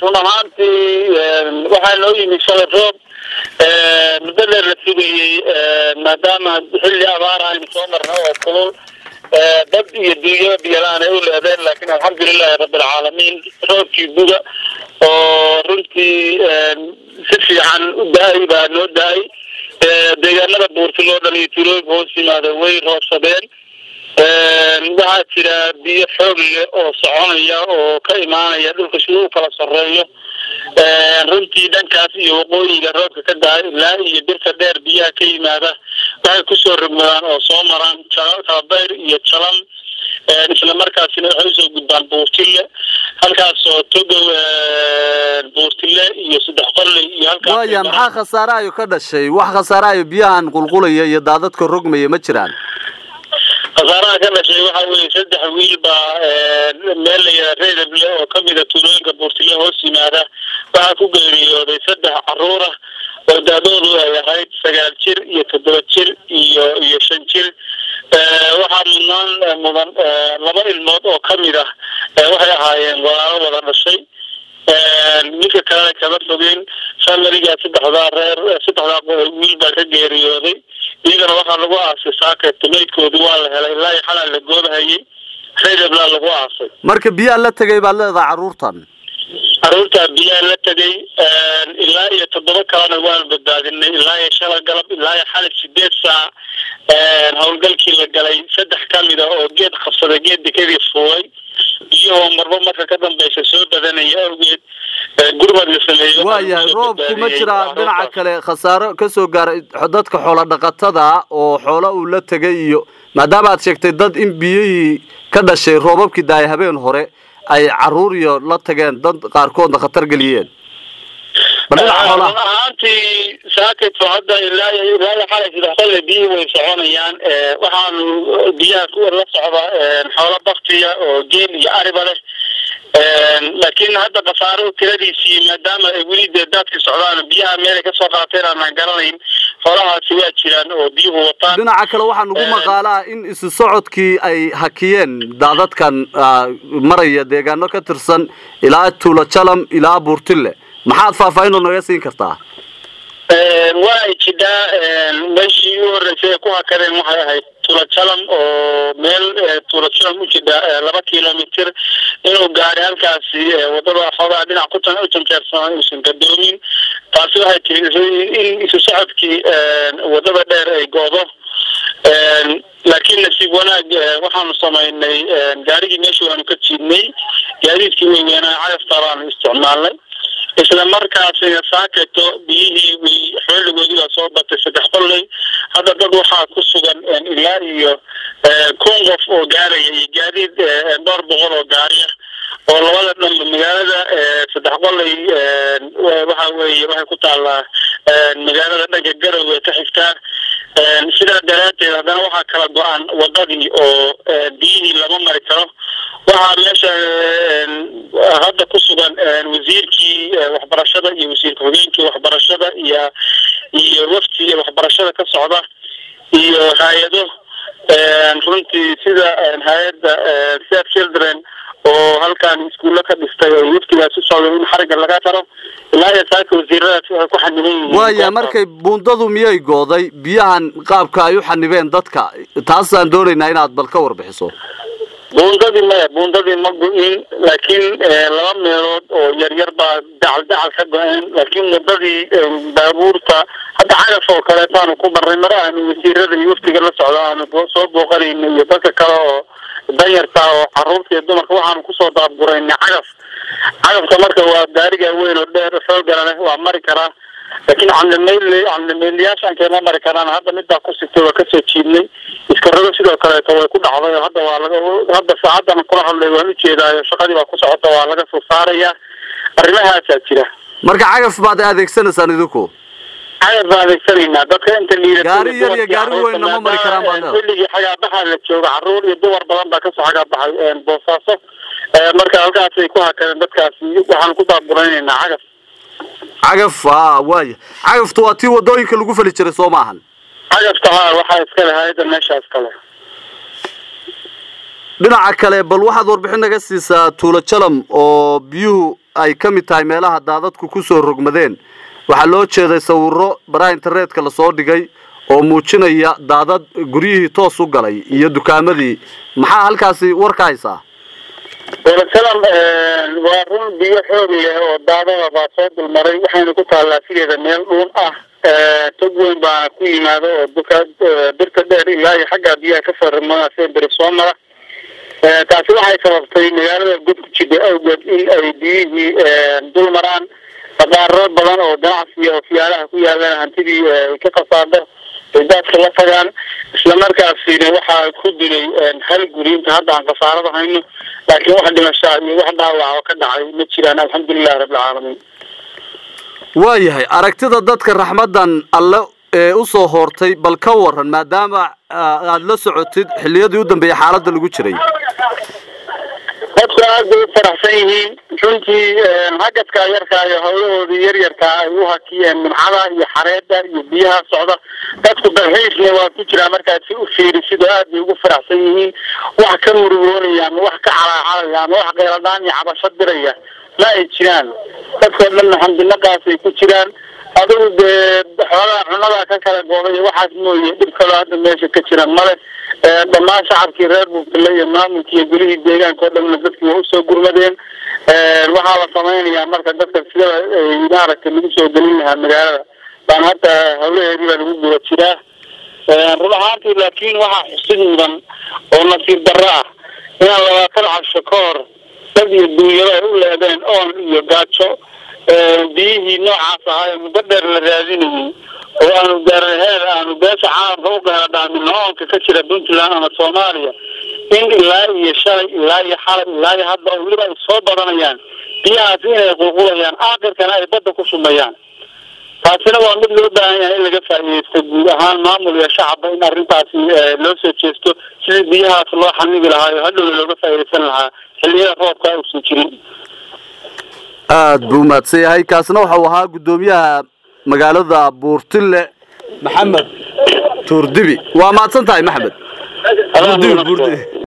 run ahaantii waxaa noo yimid shalay roob muddo dheer la sugayey maadaama xilli abaara aynu soo marna oo kulul dad iyo dunyo biyalaan ay u leedeen laakiin alxamdulilahi rabbilcaalamiin roobkii buga oo runtii si fiican u da-ay baa noo da-ay deegaanada buurtiloo dhan iyo tuulooyinka hoos yimaada way roobsadeen waxaa jira biyo xoog leh oo soconaya oo ka imaanaya dhulka sida u kala soreeyo runtii dhankaas iyo waqooyiga roobka ka da-ay ilaa iyo birta dheer biyaha ka yimaada waxay kusoo rogmadaan oo soo maraan tababayr iyo jalam isla markaasina waxay usoo gudbaan buurtille halkaasoo togow buurtille iyo saddex qolle iyo halkaas waaya maxaa khasaarahayo ka dhashay wax khasaarahayo biyahan qulqulaya iyo daadadka rogmaya ma jiraan khasaaraha ka dhashay waxa weeye saddex wiil baa meel layidhaha reedable oo kamida tuulooyinka buurtille hoos yimaada waxaa ku geeriyooday saddex caruur ah oo da-doodu ay ahayd sagaal jir iyo toddoba jir iyo iyo shan jir waxaa mudnaan mudan laba ilmood oo kamid ah waxay ahaayeen walaalo wada dhashay ninka kalena kama fogeyn familigaa saddexdaa reer saddexdaa wiil baa ka geeriyooday iyagana waxaa lagu aasay saakayta maydkoodi waa la helay ilaa iyo xalaa la goobahayay reedablaa lagu aasay marka biyaa la tegay baad leedahay carruurtan carruurtaa biyaa la tegay ilaa iyo toddoba kalena waan badbaadinay ilaa iyo shala galab ilaa iyo xalay sideed saac howlgalkii la galay saddex kamida oo geed qabsaday geed dekadii fuulay biyahoo marba marka ka dambeysa soo badanaya awgeed gurmad la sameeyo waayahay roobku ma jiraa dhinaca kale khasaaro kasoo gaaray dadka xoola dhaqatada oo xoola uu la tegay iyo maadaama aad sheegtay dad in biyihii ka dhashay roobabkii daaya habeen hore ay caruur iyo la tageen dad qaarkoodna khatar geliyeen run ahaantii saakayto hadda ilaa ilaa iyo xalay saddex qolle biyihii way soconayaan waxaanu biyaha kuwa la socda xoolo baktiya oo geel iyo ariba leh laakiin hadda khasaaro tiradiisii maadaama ay weli dee daadkii socdaan biyaha meelay kasoo qaateen aanan garanayn xoolahaasi waa jiraan oo biyuhu wataan dhinaca kale waxaa nagu maqaalaa in isu socodkii ay hakiyeen daadadkan maraya deegaano ka tirsan ilaa tuulo jalam ilaa buurtille maxaad faahfaahin oo naga siin kartaa waa ay jidhaa meeshii u horreysay ay ku hakadeen waxay ahayd tulajalam oo meel tulajalam u jidha laba kilomitr inuu gaari halkaasi wadada xoogaa dhinac ku u janjeersanaa uusan gadoomin taasi waxay tiri in isu socodkii wadada dheer ay goodo laakiin nasiib wanaag waxaanu samaynay gaarigii meesha waanu ka jiidnay gaadiidkii weyweynaa cagafta baanu isticmaalnay isla markaasina saaketo biyihii way xooligoodii baa soo batay saddex qolley hadda dad waxaa ku sugan ilaa iyo kun qof oo gaaraya iyo gaadiid dhowr boqol oo gaariya oo labada dhanba magaalada saddex qolley waxa weeye waxay ku taallaa magaalada dhanka garowe ka xigtaa sidaa daraadteed haddana waxaa kala go-an wadadii oo biyihii lama mari karo waxaa meesha hadda ku sugan wasiirkii waxbarashada iyo wasiirka hogeenkii waxbarashada iyo iyo wafti waxbarashada ka socda iyo hay-ado runtii sida hay-adda save children oo halkan iskuulla ka dhistay oo waftigaas u socda in xariga laga taro ilaa iyo saaka wasiiradaas waxay ku xaniban yihiin waaya markay buundadu miyay gooday biyahan qaabka ay u xanibeen dadka taasaan doonaynaa inaad bal ka warbixiso buundadii maya buundadii ma go-in laakiin laba meelood oo yaryar baa dacal dacal ka go-een laakiin wadadii baabuurta hadda cagaf oo kaleetaanu ku marnay mar aanu wasiirada iyo waftiga la socdo aanu soo booqanayna iyo dadka kale oo danyarta oo caruurta iyo dumarka waxaanu kusoo daabguraynay cagaf cagafka marka waa gaariga weyn oo dheer xoogala leh waa mari karaa laakiin candameyl candameylayaashan keema mari karaan hadda midaa ku sigtay waa kasoo jiidnay iskarado sidoo kaleeto way ku dhacday hadda waa laga hadda saacadan kula hadlay waan ujeedaayo shaqadii baa ku socota waa laga soo saaraya arrimahaasaa jira marka cagaf baad adeegsanaysaan idinku cagaf baan adeegsanaynaa dadka inta liida gaari yar iyo gaari weynna ma mari karaan baa leedahay xilligii xagaabaxa la jooga caruur iyo dumar badan baa kasoo xagaabaxay boosaaso marka halkaasay ku hakadeen dadkaasi waxaan ku daaburaynayna cagaf cagaf a waaya cagaftu waa tii wadooyinka lagu fali jiray soo maahan cagafta haa waxaa iskale hay-adda meeshaas kale dhinaca kale bal waxaad warbixin naga siisaa tuulo jalam oo biyuhu ay ka mid tahay meelaha daadadku kusoo rogmadeen waxaa loo jeeday sawiro baraha internetka lasoo dhigay oo muujinaya daadad guryihii toos u galay iyo dukaamadii maxaa halkaasi war ka haysaa dolasalam waa run biyo xoog leh oo daadada baa soo dulmaray waxayna ku taallaa sideeda meel dhuun ah tog weyn baana ku yimaado oo duka birta dheer ilaa iyo xaggaa biyaha kasoo ragmadaasee beri soo mara taasi waxay sababtay magaalada god ku jida awgeed in ay biyihii dul maraan baqaaro badan oo ganacsiga oo fiyaalaha ku yaalaan hantidii ay ka qasaado ay daadka la tagaan islamarkaasina waxaa ku dilay hal guri inta hadda aan khasaarada hayno laakiin wax dhimashaa iyo wax dhaawaca oo ka dhacay ma jiraan alxamdulilahi rabbilcaalamiin waayahay aragtida dadka raxmadan alle ee usoo hoortay bal ka waran maadaama aada la socotid xilliyadii u dambeeyay xaaladda lagu jiray dadku aad bay u faraxsan yihiin runtii hagadkaa yarkaa iyo hawlahoodii yaryarkaa ay u hakiyeen nimcada iyo xareeda iyo biyaha socda dadku dalxiisna waa ku jiraa markaad si u fiirisid oo aad bay ugu faraxsan yihiin wax ka murugoonaya ama wax ka calaacalaya ama wax qeyladaan iyo cabasho diraya ma ay jiraan dadkoo dhanna xamdinaqaasay ku jiraan adigu dee xoolaha cunadaa ka kala gooday waxaas mooye dhib kaloo hadda meesha ka jira male dhammaan shacabkii reer buurtale iyo maamulkii iyo gulihii deegaanka o dhanna dadkii waa usoo gurmadeen waxaa la samaynayaa marka dadka sidaba maaragtay lagu soo gelin lahaa magaalada baan hadda hawlaheedii baa lagu guda jiraa run ahaantii laakiin waxaa xusid mudan oo nasiib darro ah inaan labaatan casho ka hor dad iyo duunyado ay u leedeen oon iyo gaajo biyihii noocaas ahaa ee muddo dheer la raadinayay oo aanu gaaraheed aanu beesha caalamka u gaadhaamin oonka ka jira puntland ama soomaaliya in ilaa iyo shalay ilaa iyo xalay ilaa iyo hadda weliba ay soo badanayaan biyahaasi inay qulqulayaan aakhirkana ay badda ku shumayaan taasina waa mid loo baahan yahay in laga faa'iidaysto guud ahaan maamul iyo shacabba in arrintaasi loo soo jeesto sidii biyahaas loo xanigi lahaa oo hadhowna looga faa'iidaysan lahaa xilliyada roobka uusan jirin aada buu umahadsan yahay kaasina waxau ahaa guddoomiyaha magaalada buurtile maxamed tuurdibi waa mahadsan tahay maxamed